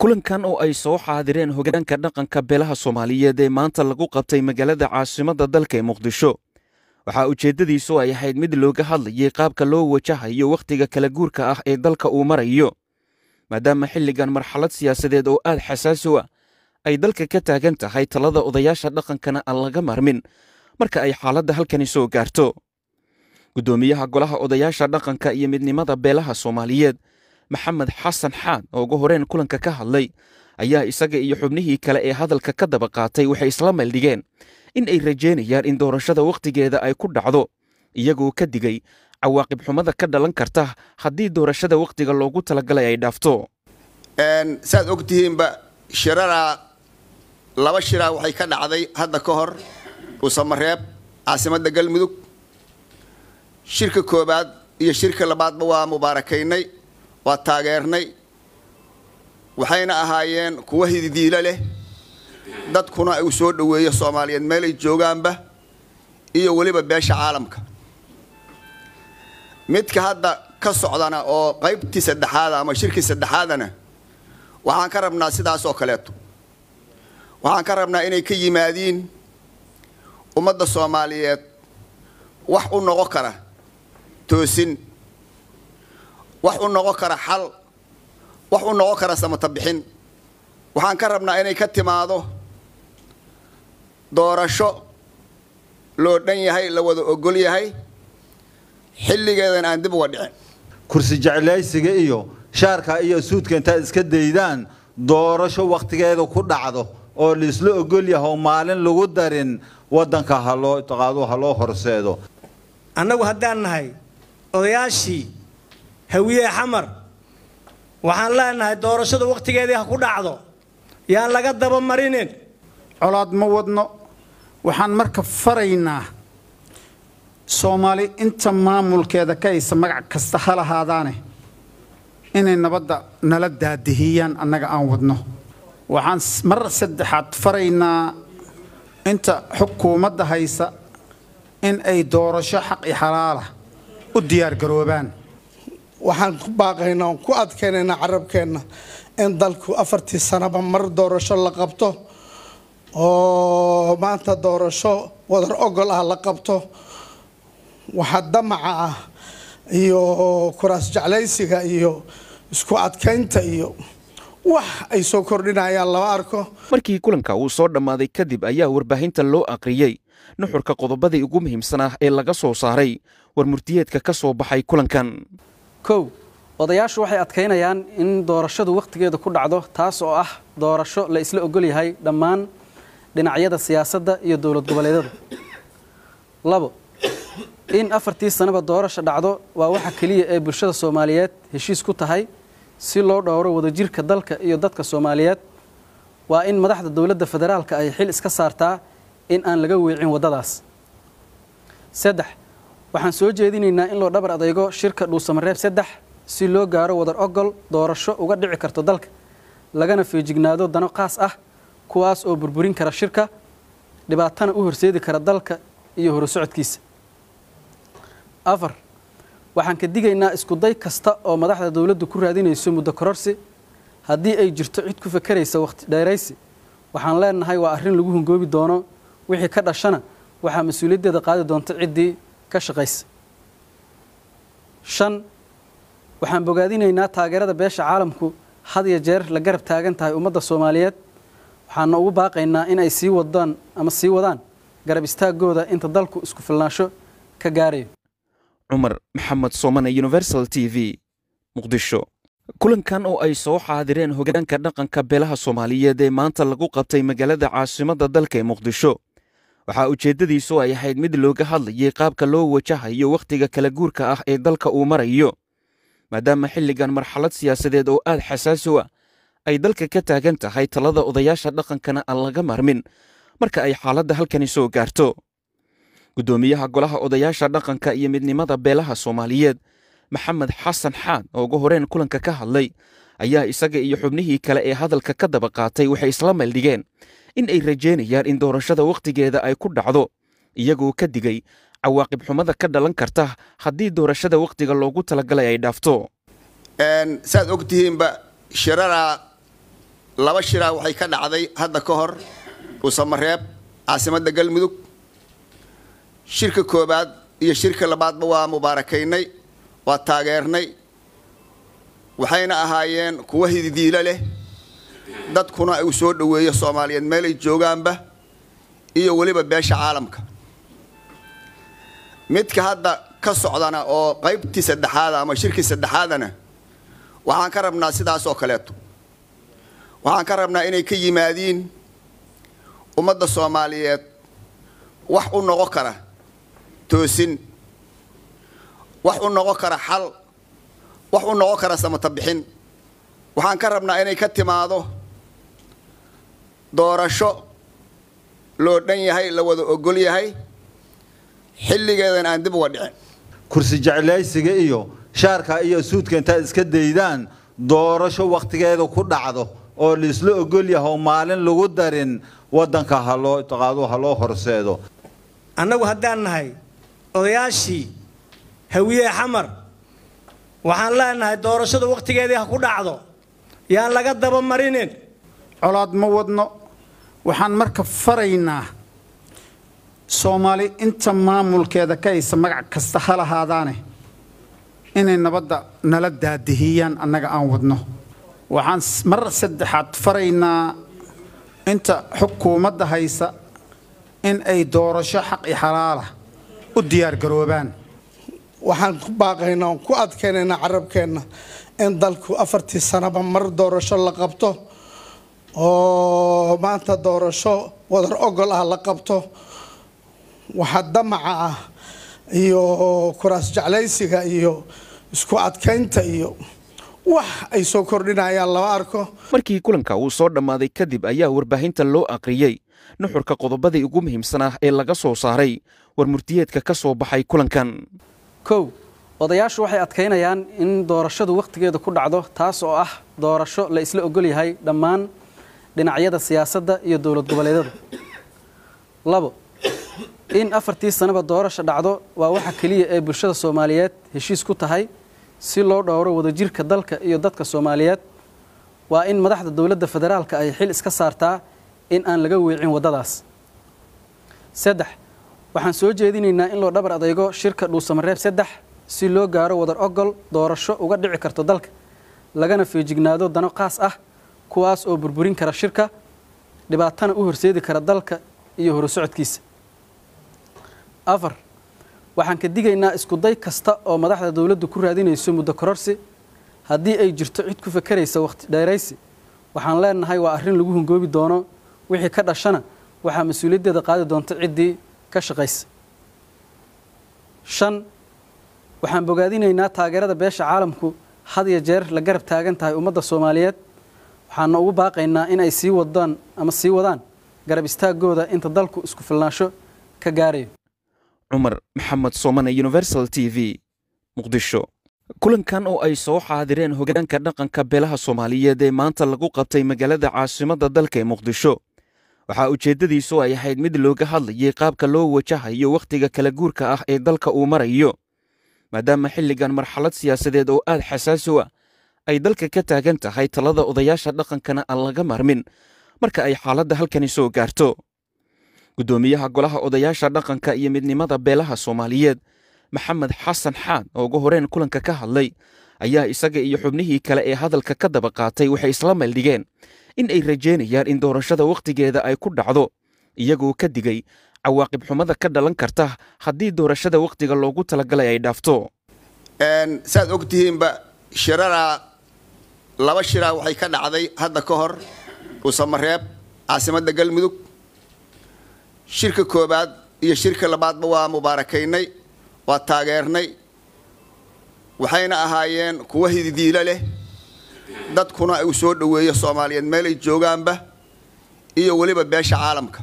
kulankan oo ay soo xaadireen hogaanka dhaqanka beelaha soomaaliyeed ee maanta lagu qabtay magaalada caasimadda dalka ee muqdisho waxaa ujeeddadiisu ay ahayd mid looga hadlayay qaabka loo wajahayo wakhtiga kala guurka ah ee dalka uu marayo maadaama xilligan marxalad siyaasadeed oo aad xasaasi u ah ay dalka ka taagan tahay talada odayaasha dhaqankana aan laga marmin marka ay xaaladda halkani soo gaarto guddoomiyaha golaha odayaasha dhaqanka iyo midnimada beelaha soomaaliyeed maxamed xasan xaan oo ugu horeen kulanka ka hadlay ayaa isaga iyo xubnihii kale ee hadalka ka daba qaatay waxay isla meeldhigeen in ay rajeynayaan in doorashada wakhtigeeda ay ku dhacdo iyagoo ka digay cawaaqib xumada ka dhalan karta haddii doorashada wakhtiga loogu talagalay ay dhaafto saad og tihiinba shiraraa laba shiraa waxay ka dhacday hadda ka hor dhuusamareeb caasimadda galmudug shirka koobaad iyo shirka labaadba waa mubaarakaynay waa taageernay waxayna ahaayeen kuwo hididiilo leh dadkuna uu soo dhoweeyo soomaaliyeed meelay joogaanba iyo weliba beesha caalamka midka hadda ka socdana oo qaybtii saddexaada ama shirkii saddexaadana waxaan ka rabnaa sidaas oo kaleeto waxaan ka rabnaa inay ka yimaadiin ummadda soomaaliyeed wax u noqon kara toosin wax u noqon kara xal wax u noqon kara samata bixin waxaan ka rabnaa inay ka timaado doorasho loo dhan yahay la wada ogol yahay xilligeedan aan dib uga dhicin kursi jeclaysiga iyo shaarka iyo suudka intaad iska daydaan doorasho wakhtigeeda ku dhacdo oo laisla ogol yahay oo maalin lagu darin waddanka haloo taqaado ha loo horseedo annagu haddaan nahay odayaashii hawiye xamar waxaan leenahay doorashada wakhtigeedii ha ku dhacdo yaan laga dabamarinin colaad ma wadno waxaan marka faraynaa soomaali inta maamulkeeda ka haysa magac kasta ha lahaadaane inay nabadda nala daadihiyaan annaga aan wadno waxaan mar saddexaad faraynaa inta xukuumadda haysa in ay doorasho xaq i xalaala u diyaargaroobaan waxaan ku baaqaynaa oon ku adkaynaynaa carabkeenna in dalku afartii sanaba mar doorasho la qabto oo maanta doorasho wadar ogol ah la qabto waxa damaca ah iyo kuraas jeclaysiga iyo isku adkaynta iyo wax ay soo kordhinayaan lama arko markii kulanka uu soo dhammaaday kadib ayaa warbaahinta loo aqriyey nuxurka qodobadii ugu muhiimsan ah ee laga soo saaray war murtiyeedka ka soo baxay kulankan kow odayaashu waxay adkaynayaan in doorashadu wakhtigeeda ku dhacdo taas oo ah doorasho la isla ogol yahay dhammaan dhinacyada siyaasadda iyo dowlad goboleedyada labo in afartii sanaba doorasha dhacdo waa waxa keliya ee bulshada soomaaliyeed heshiis ku tahay si loo dhowro wadajirka dalka iyo dadka soomaaliyeed waa in madaxda dowladda federaalka ay xil iska saartaa in aan laga weecin waddadaas saddex waxaan soo jeedinaynaa in loo dhabar adeego shirka dhuusamareeb saddex si loo gaaro wadar ogol doorasho uga dhici karto dalka lagana feejignaado dano qaas ah kuwaas oo burburin kara shirka dhibaatana u horseedi kara dalka iyo horusocodkiisa afar waxaan ka digaynaa iskuday kasta oo madaxda dowladdu ku raadinayso muddo kororsi haddii ay jirto cid ku fakeraysa wakhti dheeraysi waxaan leenahay waa arrin lagu hungoobi doono wixii ka dhashana waxaa mas-uuliyaddeeda qaadi doonta ciddii ka shaqaysa shan waxaan bogaadinaynaa taageerada beesha caalamku had iyo jeer la garab taagan tahay ummadda soomaaliyeed waxaana ugu baaqaynaa in ay sii wadaan ama sii wadaan garab istaagooda inta dalku isku filnaansho ka gaarayo cumar maxamed soomane universal t v muqdisho kulankan oo ay soo xaadireen hogaanka dhaqanka beelaha soomaaliyeed ee maanta lagu qabtay magaalada caasimadda dalka ee muqdisho waxaa ujeeddadiisu ay ahayd mid looga hadlayay qaabka loo wajahayo wakhtiga kala guurka ah ee dalka uu marayo maadaama xilligan marxalad siyaasadeed oo aad xasaasi u ah ay dalka ka taagan tahay talada odayaasha dhaqankana aan laga marmin marka ay xaaladda halkani soo gaarto guddoomiyaha golaha odayaasha dhaqanka iyo midnimada beelaha soomaaliyeed maxamed xasan xaan oo ugu horeen kulanka ka hadlay ayaa isaga iyo xubnihii kale ee hadalka ka daba qaatay waxay isla meeldhigeen in ay rajeynayaan in doorashada wakhtigeeda ay ku dhacdo iyagoo ka digay cawaaqib xumada ka dhalan karta haddii doorashada wakhtiga loogu talagalay ay dhaafto saad og tihiinba shiraraa laba shiraa waxay ka dhacday hadda ka hor dhuusamareeb caasimadda galmudug shirka koobaad iyo shirka labaadba waa mubaarakaynay waa taageernay waxayna ahaayeen kuwo hididiilo leh dadkuna uu soo dhoweeyo soomaaliyeed meelay joogaanba iyo weliba beesha caalamka midka hadda ka socdana oo qaybtii saddexaada ama shirkii saddexaadana waxaan ka rabnaa sidaas oo kaleeto waxaan ka rabnaa inay ka yimaadiin ummadda soomaaliyeed wax u noqon kara toosin wax u noqon kara xal wax u noqon kara samata bixin waxaan ka rabnaa inay ka timaado doorasho loo dhan yahay la wada ogol yahay xilligeedan aan dib uga dhicin kursi jeclaysiga iyo shaarka iyo suudka intaad iska daydaan doorasho wakhtigeeda ku dhacdo oo laisla ogol yahay oo maalin lagu darin waddanka haloo taqaadu ha loo horseedo annagu haddaan nahay odayaashii hawiye xamar waxaan leenahay doorashada wakhtigeedii ha ku dhacdo yaan laga dabamarinin colaad ma wadno waxaan marka faraynaa soomaali inta maamulkeeda ka haysa magac kasta ha lahaadaane inay nabadda nala daadihiyaan annaga aan wadno waxaan mar saddexaad faraynaa inta xukuumadda haysa in ay doorasho xaq i xalaala u diyaargaroobaan waxaan ku baaqaynaa oon ku adkaynaynaa carabkeenna in dalku afartii sanaba mar doorasho la qabto oo maanta doorasho wadar ogol ah la qabto waxa damaca ah iyo kuraas jeclaysiga iyo isku adkaynta iyo wax ay soo kordhinayaan lama arko markii kulanka uu soo dhammaaday kadib ayaa warbaahinta loo aqriyey nuxurka qodobadii ugu muhiimsan ah ee laga soo saaray war murtiyeedka ka soo baxay kulankan kow odayaashu waxay adkaynayaan in doorashadu wakhtigeeda ku dhacdo taas oo ah doorasho la isla ogol yahay dhammaan dhinacyada siyaasadda iyo dowlad goboleedyada labo in afartii sanaba doorasha dhacdo waa waxa keliya ee bulshada soomaaliyeed heshiis ku tahay si loo dhowro wadajirka dalka iyo dadka soomaaliyeed waa in madaxda dowladda federaalka ay xil iska saartaa in aan laga weecin waddadaas saddex waxaan soo jeedinaynaa in loo dhabar adeygo shirka dhuusamareeb saddex si loo gaaro wadar ogol doorasho uga dhici karto dalka lagana feejignaado dano qaas ah kuwaas oo burburin kara shirka dhibaatana u horseedi kara dalka iyo horusocodkiisa afar waxaan ka digaynaa iskuday kasta oo madaxda dowladdu ku raadinayso muddo kororsi haddii ay jirto cid ku fakeraysa wakhti dheeraysi waxaan leenahay waa arrin lagu hungoobi doono wixii ka dhashana waxaa mas-uuliyaddeeda qaadi doonta ciddii ka shaqaysa shan waxaan bogaadinaynaa taageerada beesha caalamku had iyo jeer la garab taagan tahay ummadda soomaaliyeed waxaana ugu baaqaynaa in ay sii wadaan ama sii wadaan garab istaagooda inta dalku isku filnaansho ka gaarayo cumar maxamed soomane universal t v muqdisho kulankan oo ay soo xaadireen hogaanka dhaqanka beelaha soomaaliyeed ee maanta lagu qabtay magaalada caasimadda dalka ee muqdisho waxaa ujeeddadiisu ay ahayd mid looga hadlayay qaabka loo wajahayo wakhtiga kala guurka ah ee dalka uu marayo maadaama xilligan marxalad siyaasadeed oo aad xasaasi u ah ay dalka ka taagan tahay talada odayaasha dhaqankana aan laga marmin marka ay xaaladda halkani soo gaarto guddoomiyaha golaha odayaasha dhaqanka iyo midnimada beelaha soomaaliyeed maxamed xasan xaad oo ugu horeen kulanka ka hadlay ayaa isaga iyo xubnihii kale ee hadalka ka daba qaatay waxay isla meeldhigeen in ay rajeynayaan in doorashada wakhtigeeda ay ku dhacdo iyagoo ka digay cawaaqib xumada ka dhalan karta haddii doorashada wakhtiga loogu talagalay ay dhaafto saad og tihiinba shiraraa laba shiraa waxay ka dhacday hadda ka hor dhuusamareeb caasimadda galmudug shirka koobaad iyo shirka labaadba waa mubaarakaynay waa taageernay waxayna ahaayeen kuwo hididiilo leh dadkuna uu soo dhoweeyo soomaaliyeed meelay joogaanba iyo weliba beesha caalamka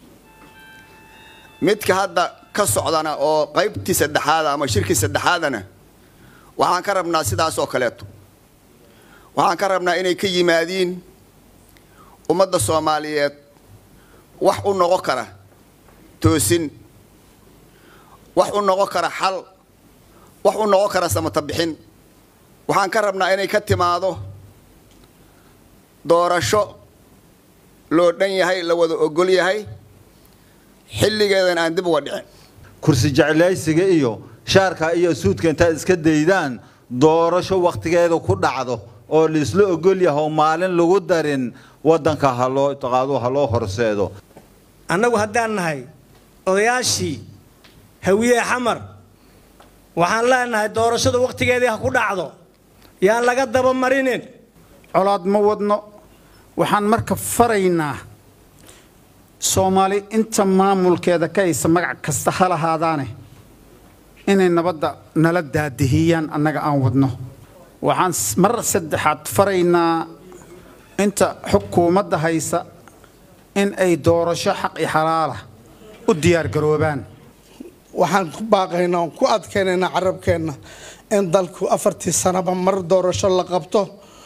midka hadda ka socdana oo qaybtii saddexaada ama shirkii saddexaadana waxaan ka rabnaa sidaas oo kaleeto waxaan ka rabnaa inay ka yimaadiin ummadda soomaaliyeed wax u noqon kara toosin wax u noqon kara xal wax u noqon kara samata bixin waxaan ka rabnaa inay ka timaado doorasho loo dhan yahay la wada ogol yahay xilligeedan aan dib uga dhicin kursi jeclaysiga iyo shaarka iyo suudka intaad iska daydaan doorasho wakhtigeeda ku dhacdo oo laisla ogol yahay oo maalin lagu darin waddanka haloo taqaadu ha loo horseedo annagu haddaan nahay odayaashii hawiye xamar waxaan leenahay doorashada wakhtigeedii ha ku dhacdo yaan laga daba marinin colaad ma wadno waxaan marka faraynaa soomaali inta maamulkeeda ka haysa magac kasta ha lahaadaane inay nabadda nala daadihiyaan annaga aan wadno waxaan mar saddexaad faraynaa inta xukuumadda haysa in ay doorasho xaq i xalaala u diyaargaroobaan waxaan ku baaqaynaa oon ku adkaynaynaa carabkeenna in dalku afartii sanaba mar doorasho la qabto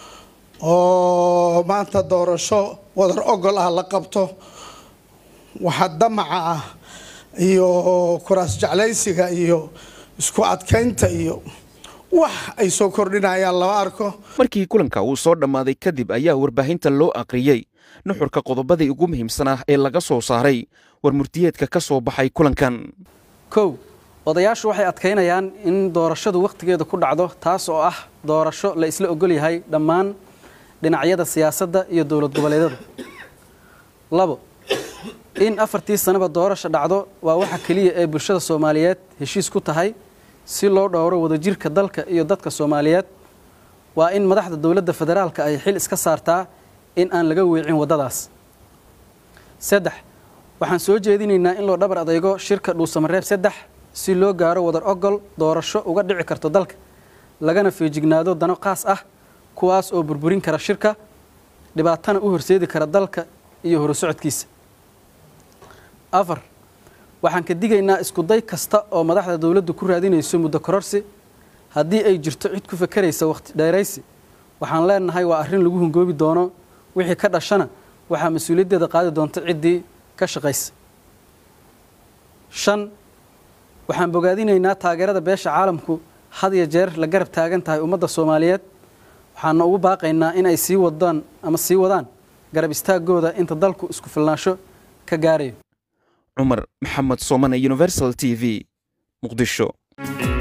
oo maanta doorasho wadar ogol ah la qabto waxa damaca ah iyo kuraas jeclaysiga iyo isku adkaynta iyo wax ay soo kordhinayaan lama arko markii kulanka uu soo dhammaaday kadib ayaa warbaahinta loo aqriyey nuxurka qodobadii ugu muhiimsanaa ee laga soo saaray war murtiyeedka ka soo baxay kulankan kow odayaashu waxay adkaynayaan in doorashadu wakhtigeeda ku dhacdo taas oo ah doorasho la isla ogol yahay dhammaan dhinacyada siyaasadda iyo dowlad goboleedyada labo in afartii sanaba doorasha dhacdo waa waxa keliya ee bulshada soomaaliyeed heshiis ku tahay si loo dhowro wadajirka dalka iyo dadka soomaaliyeed waa in madaxda dowladda federaalka ay xil iska saartaa in aan laga weecin waddadaas saddex waxaan soo jeedinaynaa in loo dhabar adeygo shirka dhuusamareeb saddex si loo gaaro wadar ogol doorasho uga dhici karto dalka lagana feejignaado dano qaas ah kuwaas oo burburin kara shirka dhibaatana u horseedi kara dalka iyo horusocodkiisa afar waxaan ka digaynaa iskuday kasta oo madaxda dowladdu ku raadinayso muddo kororsi haddii ay jirto cid ku fakeraysa wakhti dheeraysi waxaan leenahay waa arrin lagu hungoobi doono wixii ka dhashana waxaa mas-uuliyaddeeda qaadi doonta ciddii ka shaqaysa shan waxaan bogaadinaynaa taageerada beesha caalamku had iyo jeer la garab taagan tahay ummadda soomaaliyeed waxaana ugu baaqaynaa in ay sii wadaan ama sii wadaan garab istaagooda inta dalku isku filnaansho ka gaarayo cumar maxamed soomane universal t v muqdisho